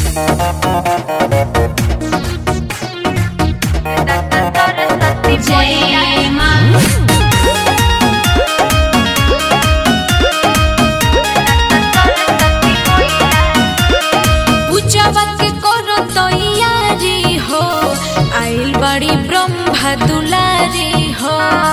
जय माँ पूजावा के करो तैयारी हो आइल बड़ी ब्रह्मा दुलारी हो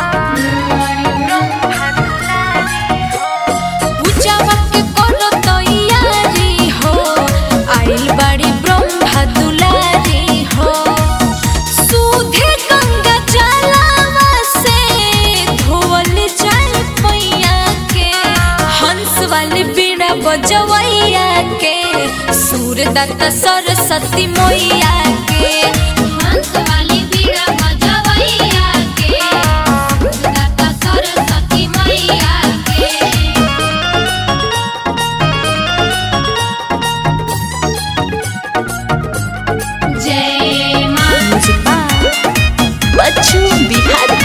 पूजावा के करो तैयारी हो आइल बड़ी ब्रह्मा दुलारी हो सूधे गंगा जलावा से धोवल जाए पैया के हंस वाले बीड़ा बजवैया के सूरदत्त सरस्वती मैया के हंस वाली बीड़ा बजवैया के दाता सरस्वती मैया के जय माँ बच्चू बिहार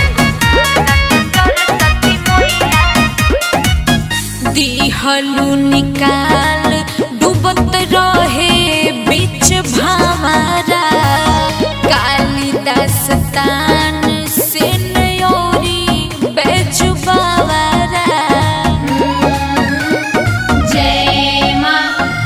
दिहलू निकाल डूबत रहे बीच भामारा कालिदास तान से नयोरी बेजुबावारा जय माँ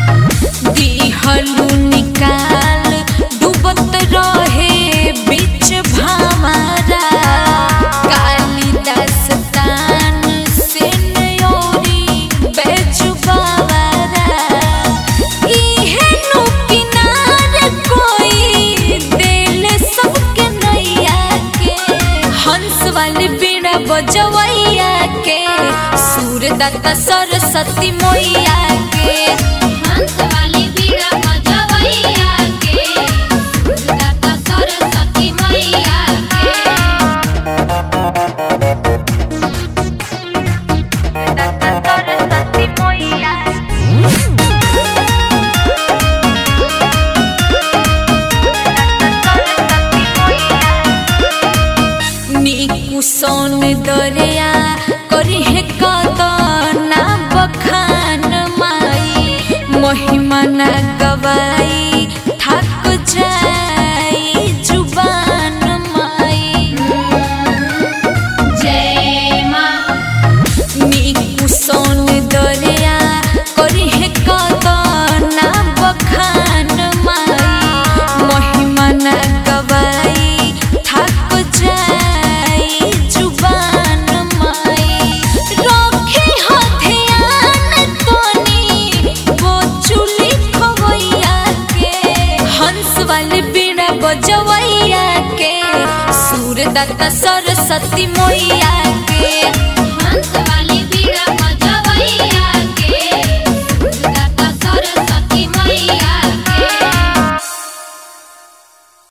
दिहलू निकाल डूबत रहे बीच भामारा कालिदास तान से नयोरी बेजुबावारा इहे नु किनार कोई दिल सबके नैया के हंस वाली बीड़ा बजवैया के सूरदत्त सरस्वती मैया के हंस वाली बीड़ा बजवैया के दाता सरस्वती मैया के नीकु सोन दरिया करी है कदना बखान माई महिमा न गवाई थक जाई जुबान माई जय माँ नीकु सोन दरिया करी है कदना बखान माई महिमा न गवाई थक जाई जुबान माई रखे हो ध्यान तोनी वो चुली खवैया के हंस वाले बीड़ा बजवैया के सूरदत्त सरस्वती मैया